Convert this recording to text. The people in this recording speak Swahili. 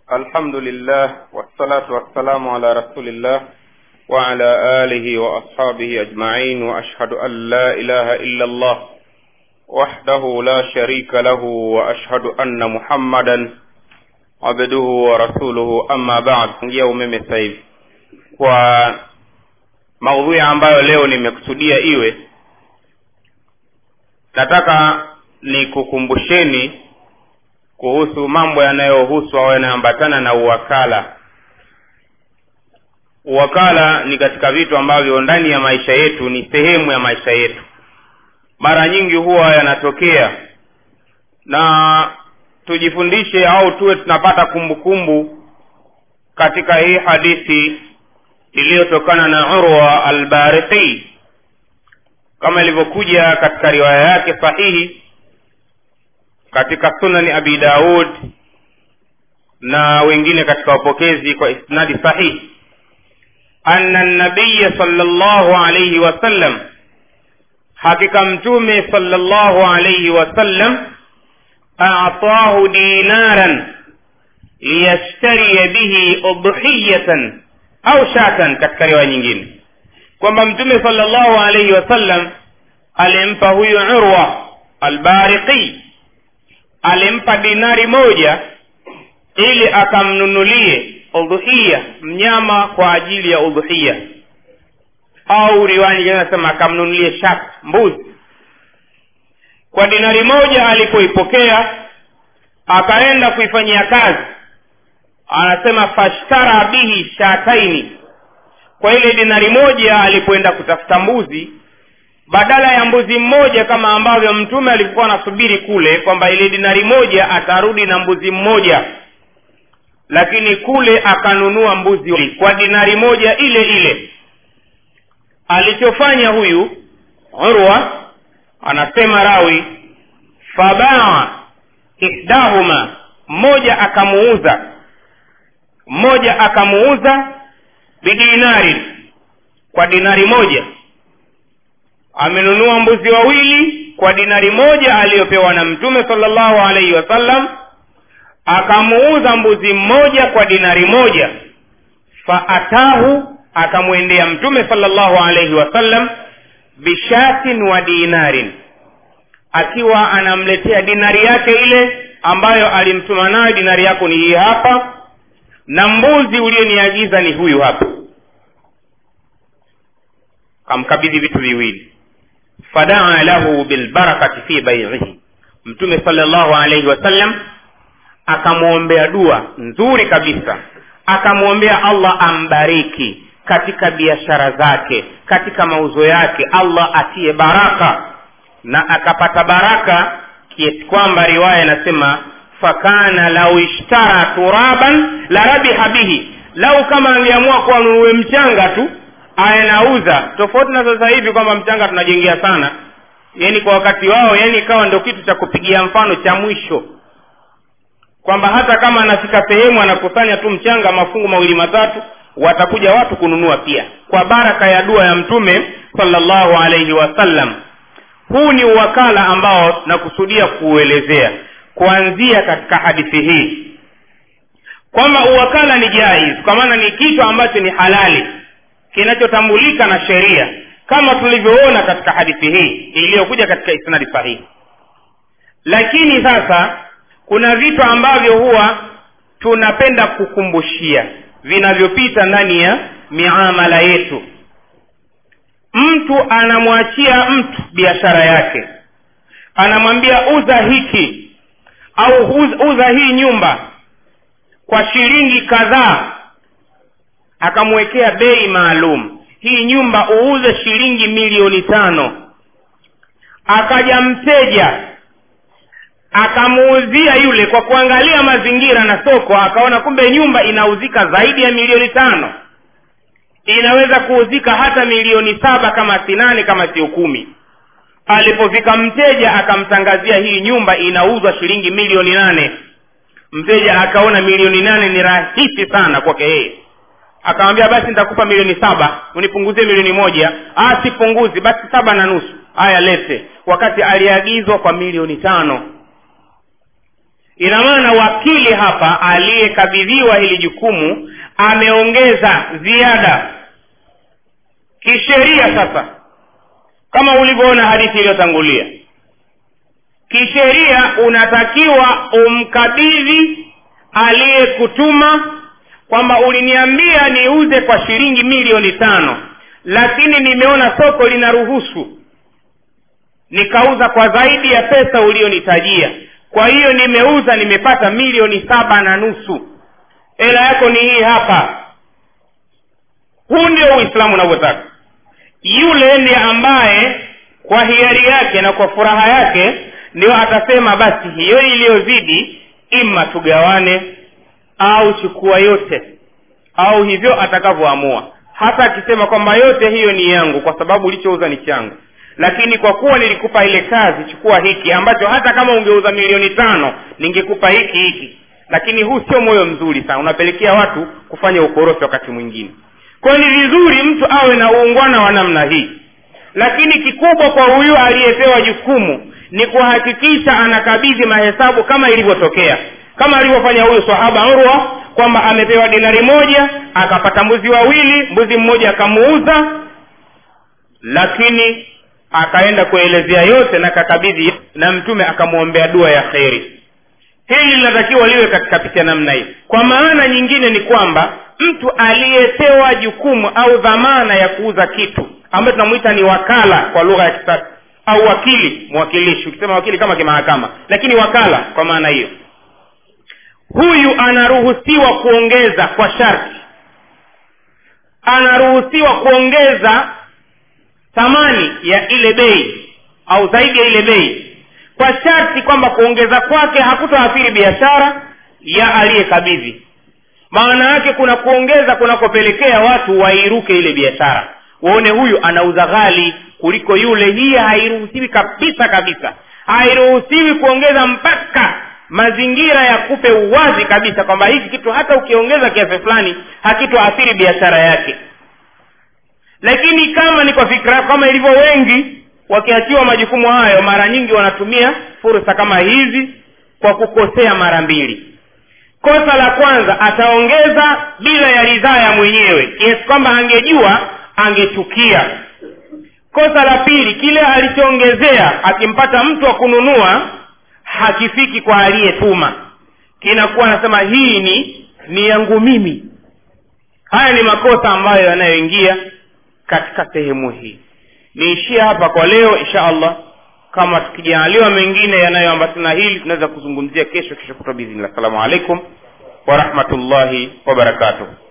الحمد لله والصلاة والسلام على رسول الله وعلى آله وأصحابه أجمعين وأشهد أن لا إله إلا الله وحده لا شريك له وأشهد أن محمدا عبده ورسوله أما بعد ngia umeme sasa hivi kwa maudhui ambayo leo nimekusudia iwe nataka nikukumbusheni kuhusu mambo yanayohusu au yanayoambatana na uwakala uwakala ni katika vitu ambavyo ndani ya maisha yetu ni sehemu ya maisha yetu mara nyingi huwa yanatokea na tujifundishe au tuwe tunapata kumbukumbu kumbu katika hii hadithi iliyotokana na urwa albariqi kama ilivyokuja katika riwaya yake sahihi katika sunani abi daud na wengine katika wapokezi kwa isnadi sahihi anna nabiya salllahu alaihi wasallam hakika mtume salllahu alaihi wasallam atahu dinaran liyashtariya bihi udhiyatan au shatan katika riwaya nyingine kwamba mtume salllahu alaihi wasallam alimpa huyu urwa albariqi alimpa dinari moja ili akamnunulie udhuhiya mnyama kwa ajili ya udhuhiya au riwaya nyingine anasema akamnunulie shak mbuzi kwa dinari moja alipoipokea akaenda kuifanyia kazi anasema fashtara bihi shataini kwa ile dinari moja alipoenda kutafuta mbuzi badala ya mbuzi mmoja kama ambavyo mtume alikuwa anasubiri kule kwamba ile dinari moja atarudi na mbuzi mmoja lakini kule akanunua mbuzi kwa dinari moja ile ile alichofanya huyu urwa anasema rawi fabaa ihdahuma mmoja akamuuza mmoja akamuuza bidinari kwa dinari moja amenunua mbuzi wawili kwa dinari moja aliyopewa na mtume salllahu alaihi wasallam akamuuza mbuzi mmoja kwa dinari moja faatahu akamwendea mtume salllahu alaihi wasallam bishatin wa dinarin akiwa anamletea dinari yake ile ambayo alimtuma nayo dinari yako ni hii hapa na mbuzi ulioniagiza ni huyu hapa kamkabidhi vitu viwili fadaa lahu bilbarakati fi baiihi mtume salllahu alaihi wasallam akamwombea dua nzuri kabisa akamwombea allah ambariki katika biashara zake katika mauzo yake allah atie baraka na akapata baraka kiasi kwamba riwaya inasema fakana lau ishtara turaban la rabiha bihi lau kama angeamua kuwa nunue mchanga tu anauza tofauti na sasa hivi kwamba mchanga tunajengea sana yani kwa wakati wao yani ikawa ndo kitu cha kupigia mfano cha mwisho kwamba hata kama anafika sehemu anakusanya tu mchanga mafungu mawili matatu watakuja watu kununua pia kwa baraka ya dua ya mtume salllahu alaihi wasallam huu ni uwakala ambao nakusudia kuuelezea kuanzia katika hadithi hii kwamba uwakala ni jaiz kwa maana ni kitu ambacho ni halali kinachotambulika na sheria kama tulivyoona katika hadithi hii iliyokuja katika isnadi sahihi lakini sasa kuna vitu ambavyo huwa tunapenda kukumbushia vinavyopita ndani ya miamala yetu mtu anamwachia mtu biashara yake anamwambia uza hiki au uza hii nyumba kwa shilingi kadhaa akamwekea bei maalum hii nyumba uuze shilingi milioni tano akaja mteja akamuuzia yule kwa kuangalia mazingira na soko akaona kumbe nyumba inauzika zaidi ya milioni tano inaweza kuuzika hata milioni saba kama si nane kama sio kumi alipofika mteja akamtangazia hii nyumba inauzwa shilingi milioni nane mteja akaona milioni nane ni rahisi sana kwake yeye akamwambia basi nitakupa milioni saba unipunguzie milioni moja ah sipunguzi basi saba na nusu haya lete wakati aliagizwa kwa milioni tano ina maana wakili hapa aliyekabidhiwa hili jukumu ameongeza ziada kisheria sasa kama ulivyoona hadithi iliyotangulia kisheria unatakiwa umkabidhi aliyekutuma kwamba uliniambia niuze kwa shilingi milioni tano lakini nimeona soko linaruhusu nikauza kwa zaidi ya pesa ulionitajia kwa hiyo nimeuza nimepata milioni saba na nusu hela yako ni hii hapa huu ndio uislamu unavyotaka yule ndiye ambaye kwa hiari yake na kwa furaha yake ndio atasema basi hiyo iliyozidi ima tugawane au chukua yote au hivyo atakavyoamua hata akisema kwamba yote hiyo ni yangu kwa sababu ulichouza ni changu lakini kwa kuwa nilikupa ile kazi chukua hiki ambacho hata kama ungeuza milioni tano ningekupa hiki hiki lakini huu sio moyo mzuri sana unapelekea watu kufanya ukorofi wakati mwingine kwayo ni vizuri mtu awe na uungwana wa namna hii lakini kikubwa kwa huyu aliyepewa jukumu ni kuhakikisha anakabidhi mahesabu kama ilivyotokea kama alivyofanya huyu sahaba urwa kwamba amepewa dinari moja akapata mbuzi wawili mbuzi mmoja akamuuza lakini akaenda kuelezea yote na kakabidhi na mtume akamwombea dua ya kheri hili linatakiwa liwe katika picha namna hii kwa maana nyingine ni kwamba mtu aliyepewa jukumu au dhamana ya kuuza kitu ambayo tunamwita ni wakala kwa lugha ya kisasa au wakili mwakilishi ukisema wakili kama kimahakama lakini wakala kwa maana hiyo huyu anaruhusiwa kuongeza kwa sharti anaruhusiwa kuongeza thamani ya ile bei au zaidi ya ile bei kwa sharti kwamba kuongeza kwake hakutoathiri biashara ya aliyekabidhi maana yake kuna kuongeza kunakopelekea watu wairuke ile biashara waone huyu anauza ghali kuliko yule hii hairuhusiwi kabisa kabisa hairuhusiwi kuongeza mpaka mazingira yakupe uwazi kabisa kwamba hiki kitu hata ukiongeza kiasi fulani hakitoathiri biashara yake lakini kama ni kwa fikra kama ilivyo wengi wakiachiwa majukumu hayo mara nyingi wanatumia fursa kama hizi kwa kukosea mara mbili kosa la kwanza ataongeza bila ya ridhaa ya mwenyewe kiasi kwamba angejua angechukia kosa la pili kile alichoongezea akimpata mtu wa kununua hakifiki kwa aliyetuma kinakuwa anasema hii ni ni yangu mimi haya ni makosa ambayo yanayoingia katika sehemu hii niishie hapa kwa leo insha allah kama tukijaaliwa mengine yanayoambatana hili tunaweza kuzungumzia kesho kesho kutwa biidhnillah assalamu alaikum warahmatullahi wabarakatuh